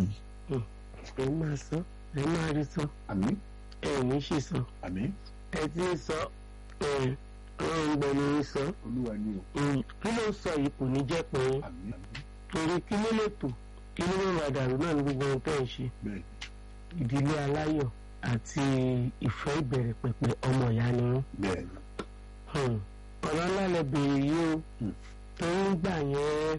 yìí. ẹ máa sọ ẹ máa rí sọ àmín ẹ ní ṣì sọ àmín ẹ ti ń sọ ẹ ọ̀rọ̀ ń gbẹnu ń sọ olúwa ni o kí ló ń sọ yìí kò ní jẹ́ pé àmín àmín torí kí ló lè tò kí ló máa dàrú náà ní gbogbo ohun tẹ́ ẹ̀ ń ṣe bẹ́ẹ̀ ìdílé aláyọ̀ àti ìfẹ́ ìbẹ̀rẹ̀ pẹ̀pẹ̀ ọmọ ìyá ni wọ́n. bẹ́ẹ̀ Hmm. ọ̀rọ̀ ńlá lẹ bèrè yìí o Hmm. tó ń gbà yẹn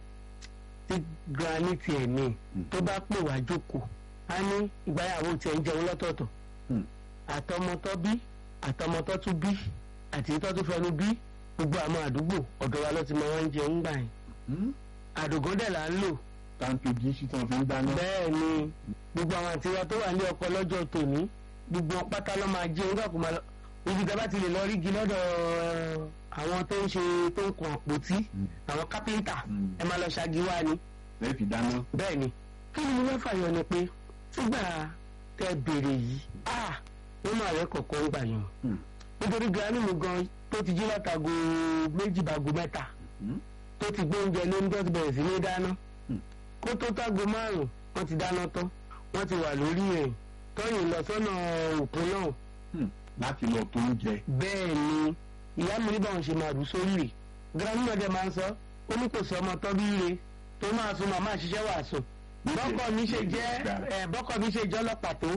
tí granite ẹ̀ ní Hmm. tó bá pè wá jókòó á ní ìgbáyàwó tiẹ̀ ń jẹun lọ́tọ̀ọ̀tọ̀ Hmm. àtọmọtọ́ bí àtọmọtọ́ tún bí àti ìtọ́ tó fẹnu bí gbogbo àwọn àdúgbò ọ̀dọ̀ wa ló ti mọ wọn jẹun gbà yẹn Hmm? àdògán dẹ̀ là ń lò táǹkì jí sí tí wọ́n fi ń dáná. bẹ́ẹ̀ ni gbogbo àwọn àti wa tó wà ní ọkọ lọ́jọ́ tòní gbogbo wọn pátá ló máa jẹun gbà kó máa lọ ibi tí a bá ti lè lọ rí igi lọ́dọ̀ ẹ̀, àwọn tó ń ṣe tó ń kun àpótí Hmm. àwọn kápẹ́ńtà Hmm. ẹ máa lọ ṣáàgì wá ni lẹ́ẹ̀ fi dáná. bẹ́ẹ̀ ni kí ni mo fẹ́ fàyọ ni pé sígbà tẹ béèrè yìí a ó máa rẹ kọ̀ọ̀kan ń gbà yàn Hmm. nítorí granny mi gan tó ti jí látago méjì bàgò mẹ́ta Hmm? tó ti gbé oúnjẹ lóúnjẹ tó ti bẹ̀rẹ̀ sí ní dáná Hmm. kó tó tágo márùn wọ́n ti dáná tán wọ́n ti wà lórí ẹ̀ tọ́yìn lọ sọ́nà òkun náà Hmm. láti lọ tó ń jẹ. bẹ́ẹ̀ ni ìyá mi ní báwọn ṣe máa rù sórí rẹ̀ granny náà dẹ̀ máa ń sọ ó ní kò sọ ọmọ tọ́ bí re tó máa sun màmá àṣìṣẹ́ wà sùn bọ́kọ̀ mi ṣe jẹ́ ẹ̀ bọ́kọ̀ mi ṣe jẹ́ ọlọ́pàá tó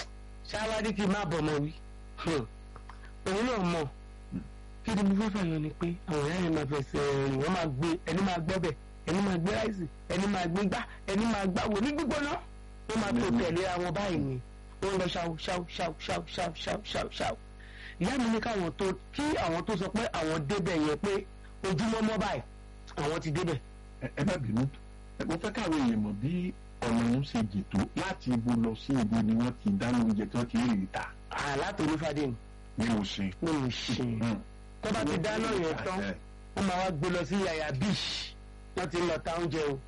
ṣáwárí kí n má bọ̀ mọ́ wí Hmm. òun náà mọ̀ kí ni mo fẹ́ fàyọ ni pé àwọn ìyá yẹn máa fẹsẹ̀ rìn wọ́n máa gbé ẹni máa gbẹ́bẹ̀ ẹni máa gbé ráìsì ẹni máa gbé gbá ẹni máa gbáwo ní gbígbóná wọ́n máa tó tẹ̀lé àwọn báyìí ni wọ́n lọ ṣáw ṣáw ṣáw ṣáw ṣáw ṣáw ṣáw ṣáw ìyá mi ní káwọn tó kí àwọn tó sọ pé àwọn débẹ̀ yẹn pé ojúmọ́ mọ́ báyìí àwọn ti débẹ̀ ẹ ẹ má bínú ẹ mo fẹ́ káwọn èèyàn mọ̀ bí ọ̀nà ń ṣe jètò láti ibo lọ sí ibo ni wọ́n ti dáná oúnjẹ tí wọ́n ti rí ìta àlátò onífàdé ni ní oṣù. ní mo ṣe tó bá ti dáná yẹn tán wọ́n máa wá gbé lọ sí yàyà beach wọ́n ti ń lọ ta oúnjẹ o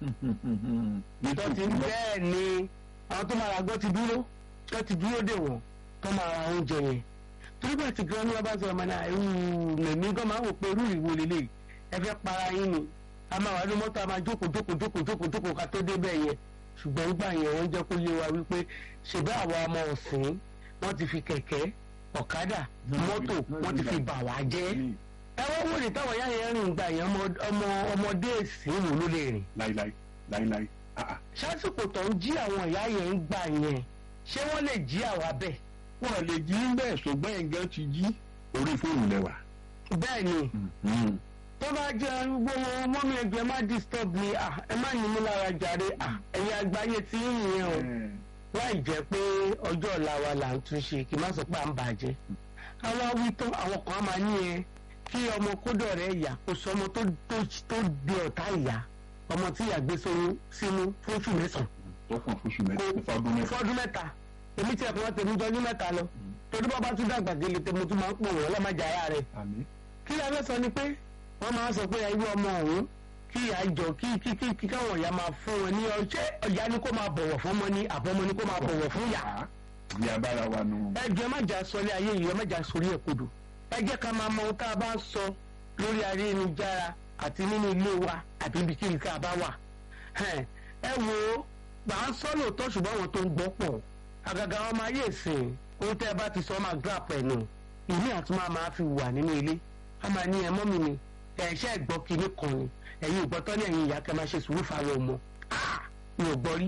tó ti bẹ́ẹ̀ ni àwọn tó máa ra gbọ́ ti dúró tó ti dúró dè wọ́n tó máa ra oúnjẹ yẹn torí bá ti gan ni wọ́n bá sọ ọmọ náà irú lèmi gan máa wò pé irú ìwo lélẹ̀ ẹ fẹ́ para yín ni a máa wà ní mọ́tò a máa jókòó jókòó jókòó jókòó jókòó ká tó débẹ̀ yẹn ṣùgbọ́n gbà yẹn wọ́n jẹ́ kó yé wa wípé ṣèbá àwọn ọmọ ọ̀sìn wọ́n ti fi kẹ̀kẹ́ ọ̀kadà mọ́tò wọ́n ti fi bà wá jẹ́ ẹ wọ́n wò ní táwọn yá yẹn rìn gbà yẹn ọmọ ọmọ ọmọdé èsìn wò ló lè rìn láíláí láíláí ah ah sásìkò tó ń jí àwọn ìyá yẹn ń gbà yẹn ṣé wọ́n lè jí àwa bẹ́ẹ̀. wọn lè jí bẹ́ẹ̀ ṣùgbọ́n ẹ̀gán ti jí orí fóònù lẹ́wà. bẹ́ẹ̀ ni tó bá jẹ́ gbogbo mọ́mí ẹgbẹ́ má disturb mi ah, ẹ má ní mí lára jàre ah, ẹ̀yin àgbáyé tí ń yẹn o láì jẹ́ pé ọjọ́ ọ̀la wa là ń túnṣe kí n má sọ pé à ń bàjẹ́. àwọn awí tán àwọn kan á máa ní ẹ kí ọmọ kódọ̀ rẹ̀ yà kó sọ ọmọ tó tó tó di ọ̀tá ìyá ọmọ tí ìyá gbé sóyún sínú fún oṣù mẹ́sàn-án tó kàn fóṣù mẹ́ta fọdún mẹ́ta. fọdún mẹ́ta èmi tí ẹ̀kọ́ tèmi jọjú mẹ́ta lọ torí bá bá tún dàgbà gèlè tèmi tún máa ń pò wọ́n lọ́mọdé ara rẹ̀ àmín kí la fẹ́ sọ ni pé wọ́n máa ń sọ pé irú ọmọ ọ̀hún kí ìyá jọ kí kí kí kí káwọn ìyá máa fún wọn ní ọjẹ́ ọ̀yá ni kó máa bọ̀wọ̀ fún ọmọ ní àbọ̀mọ ni kó máa bọ̀wọ̀ fún ìyá. bí abára wa nù. ẹ jẹ́ má jà sọ ilé ayé yìí ẹ má jà sórí ẹ̀ kodò ẹ jẹ́ ká máa mọ ohun tá a bá ń sọ lórí ayélujára àti nínú ilé wa àti ibikíbi tá a bá wà. ẹ wo gbà ń sọ lóòótọ́ ṣùgbọ́n àwọn tó ń gbọ́ pọ̀ àgàgà ọmọ ayé ìsìn ohun tẹ́ ẹ bá ti sọ máa grap ẹ̀ nù ìní àtúmọ̀ máa fi wà nínú ilé a máa ní ẹ mọ́ mi ni ẹ̀ṣẹ́ ìgbọ́ kinní kan ni ẹ̀yin ò gbọ́tọ́ ní ẹ̀yin ìyá kẹ́ máa ṣe sùúrù fáwọn ọmọ Ah! mi ò gbọ́ rí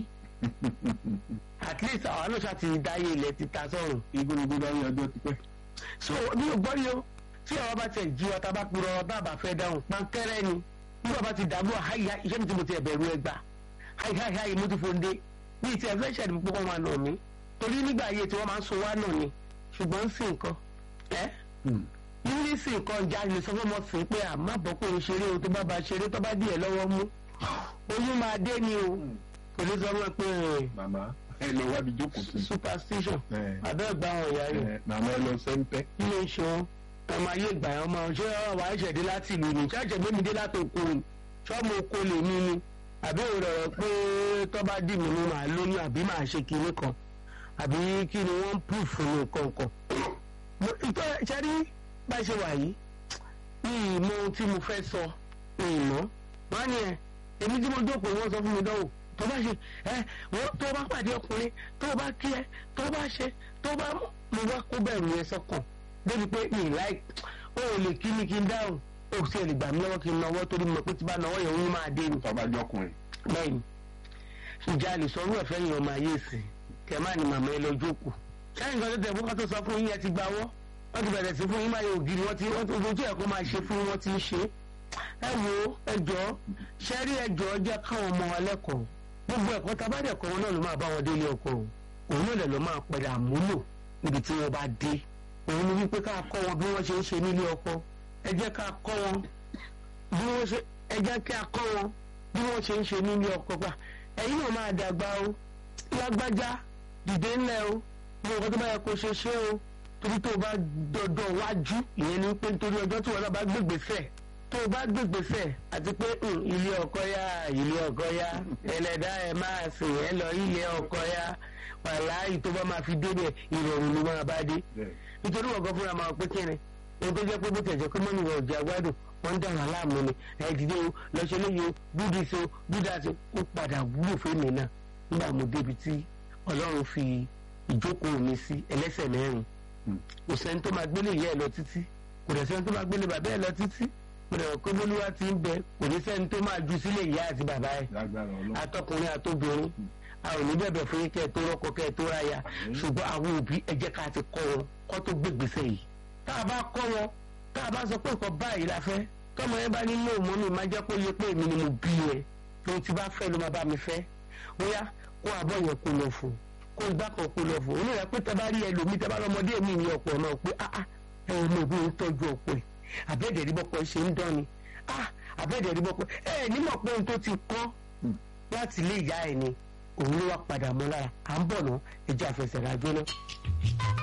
at least àwọn náà ṣáà ti dáyé ilẹ̀ ti ta sọ̀rùn igúnnugún bá rí ọjọ́ ti pẹ́. so mi ò gbọ́ rí o tí àwọn bá tiẹ̀ jí ọta bá purọ́ ọba àbá fẹ́ dáhùn pankẹ́rẹ́ ni nígbà bá ti dàgbò àyà iṣẹ́ mi tí mo ti ẹ̀bẹ̀rù ẹgbà háì háì háì mo ti fòǹde ní ìtì ẹ̀fẹ́ ṣẹ̀dí púpọ̀ wọn nà mí torí nígbà ayé tí wọ́n máa ń so wá nà ni ṣùgbọ́n ń sìn nǹkan ẹ́ nílé sì nǹkan ìjà lè sọ fún ọmọ sí pé àmọ́ bọ́ pé o ṣeré o tó bá ba ṣeré tó bá díẹ̀ lọ́wọ́ mú oyún máa dé ni o kò ní sọ fún ẹ pé màmá ẹ lọ wábi jókòó sí. superstition ẹ àbẹ́ ìgbà àwọn ìyá rẹ̀ ẹ màmá ẹ lọ sẹ́ńpẹ́. ilé iṣan ọmọ ayé ìgbà yẹn ọmọ ṣé ọwọ́ àìṣẹ̀ dé láti ìlú ni ṣáàṣẹ̀ gbé mi dé láti òkú ni ṣọ́ọ̀mù oko lè mí ni àbí òrò pé tó bá dì mí ni màá lóyún àbí màá ṣe kinní kan àbí kí ni wọ́n ń pù fún mi kankan. ìtọ́ ṣẹ́rí bá ṣe wà yìí ní ìmọ̀ ohun tí mo fẹ́ sọ ní ìmọ̀ wọ́n á ní ẹ̀ èmi tí mo jókòó wọ́n sọ fún mi dánwò tó bá ṣe ẹ wọ́n tó bá pàdé ọkùnrin tó bá kí ẹ tó bá ṣe tó bá mo wá kó bẹ̀rù yẹn sọ́kàn débi pé mi láì ó lè kí ni kí n dáhùn ó sì lè gbà mí lọ́wọ́ kí n nawọ́ torí mo pé tí bá nawọ́ yẹn òun máa dé ni. tọ́ba jọkùnrin. bẹ́ẹ̀ni ìjà lè sọ orú ẹ̀fẹ́ yẹn ọmọ ayé sí kẹ má ní màmá ẹ lọ jókòó. sẹ́yìn kan tó tẹ̀ fún wọn tó sọ fún yín ẹ ti gbà wọ́ wọ́n ti bẹ̀rẹ̀ sí fún yín máa yẹ ògiri wọ́n ti wọ́n ti ojú ẹ̀kọ́ máa ṣe fún wọn ti ń ṣe. ẹ wo ẹjọ́ ṣẹ́rí ẹjọ́ jẹ́ káwọn ọmọ wa lẹ́kọ̀ọ́ gbogbo ẹ̀kọ́ tabadẹ̀ kọ́ wọn náà ló máa bá wọn délé ọkọ òun náà lè lọ́ máa padà múlò níbi tí wọ́n bá dé òun ni wípé ká kọ́ wọn bí wọ́n ṣe ń ṣe nílé ọkọ ẹ jẹ́ ká kọ́ wọn bí wọ́n ṣe ẹ jẹ́ kí a kọ́ wọn bí wọ́n ṣe ń ṣe nílé ọkọ pa ẹ̀yin náà máa dàgbà o lágbájá dìde ńlẹ̀ o bí nǹkan tó bá yẹ kó ṣe ṣe o torí tó o bá dọ̀dọ̀ wájú ìyẹn ni pé nítorí ọjọ́ tí wọn náà bá gbègbèsẹ̀ tó o bá gbègbèsẹ̀ àti pé ilé ọkọ yá ilé ọkọ yá ẹlẹ́dá ẹ máa sìn ẹ lọ ilé ọkọ yá wàláyé tó bá máa fi débẹ̀ ìrọ̀rùn ló máa bá dé nítorí wọn gan fúnra máa pé kíni ohun tó jẹ́ pé bó tẹ̀jọ́ pé mọ́nì wọn ò jẹ́ agbádùn wọ́n ń dàrú aláàmú ni ẹ dìde o lọ́sẹ̀ lóye o búdi so búdà so ó padà wúlò fèmí náà nígbà mo débi tí ọlọ́run fi ìjókòó mi sí ẹlẹ́sẹ̀ mẹ́rin kò sẹ́ni tó máa gbélé ìyá ẹ̀ lọ títí kò dẹ̀ sẹ́ni tó máa gbélé bàbá ẹ̀ lọ títí kò dẹ̀ kó bólúwa ti ń bẹ kò ní sẹ́ni tó máa ju sílé ìyá àti bàbá ẹ̀ atọkùnrin àtobìnrin a ò ní bẹ̀bẹ̀ fún yín kẹ́ ẹ tó rọ́kọ kẹ́ ẹ tó ráya ṣùgbọ́n àwọn òbí ẹ jẹ́ ká ti kọ́ wọn kọ́ tó gbégbèsè yìí tá a bá kọ́ wọn tá a bá sọ pé nǹkan báyìí la fẹ́ tọ́mọ yẹn bá ní ní òmọ́ mi máa jẹ́ kó yẹ pé èmi ni mo bí ẹ lóun ti bá fẹ́ ló máa bá mi fẹ́ bóyá kó abọ́ yẹn kó lọ fún kó gbá kan kó lọ fún onírẹ̀ pé tẹ́ bá rí ẹlòmíì tẹ́ bá lọ́mọdé mi ní ọ̀pọ̀ náà pé ah ah ẹ ò mọ òbí ń tọ́jú ọ̀pọ̀ ẹ̀ àbẹ́ẹ̀dẹ̀ rí bọ́pọ̀ ṣe ń dán ni ah àbẹ́ẹ̀dẹ̀ rí bọ́pọ̀ ẹ nímọ̀ pé ohun tó ti kọ́ láti ilé ìyá ẹ̀ ni òun ló wá padà mọ́ lára à ń bọ̀ ná ẹja àfẹsẹ̀rájọ́ náà.